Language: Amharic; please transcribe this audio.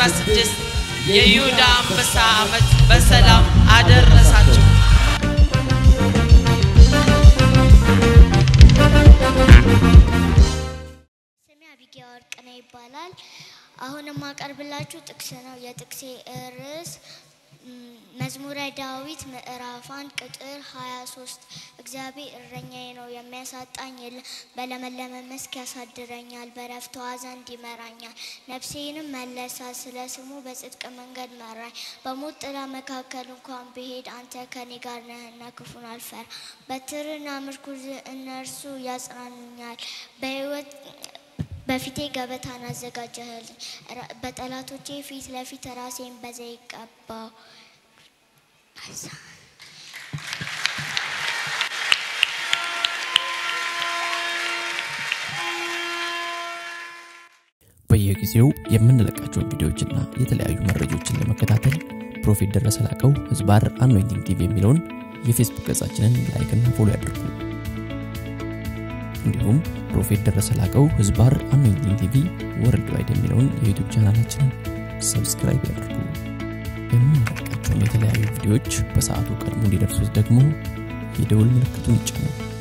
2016 የይሁዳ አንበሳ ዓመት በሰላም አደረሳችሁ። ስሜ አቢጊያ ወርቅነህ ይባላል። አሁን የማቀርብላችሁ ጥቅስ ነው። የጥቅሴ ርዕስ ም፣ መዝሙረ ዳዊት ምዕራፍ አንድ ቁጥር 23 እግዚአብሔር እረኛዬ ነው የሚያሳጣኝ የለም። በለመለመ መስክ ያሳድረኛል፣ በዕረፍት ውኃ ዘንድ ይመራኛል። ነፍሴንም መለሳ፣ ስለ ስሙ በጽድቅ መንገድ መራኝ። በሞት ጥላ መካከል እንኳን ብሄድ አንተ ከኔ ጋር ነህና ክፉን አልፈራ። በትርና ምርኩዝ እነርሱ ያጽናኑኛል። በሕይወት በፊቴ ገበታን አዘጋጀህልኝ፣ ራ- በጠላቶቼ ፊት ለፊት ራሴን በዘይት ቀባው። በየጊዜው የምንለቃቸውን ቪዲዮዎችና የተለያዩ መረጃዎችን ለመከታተል ፕሮፌት ደረሰ ላቀው ህዝባር አኖይንቲንግ ቲቪ የሚለውን የፌስቡክ ገጻችንን ላይክና ፎሎ ያድርጉ። እንዲሁም ፕሮፌት ደረሰ ላቀው ህዝባር አኖይንቲንግ ቲቪ ወርልድ ዋይድ የሚለውን የዩቱብ ቻናላችንን ሰብስክራይብ ያድርጉ። የምንለቃቸውን የተለያዩ ቪዲዮዎች በሰዓቱ ቀድሞ እንዲደርሱት ደግሞ የደውል ምልክቱን ይጫኑ።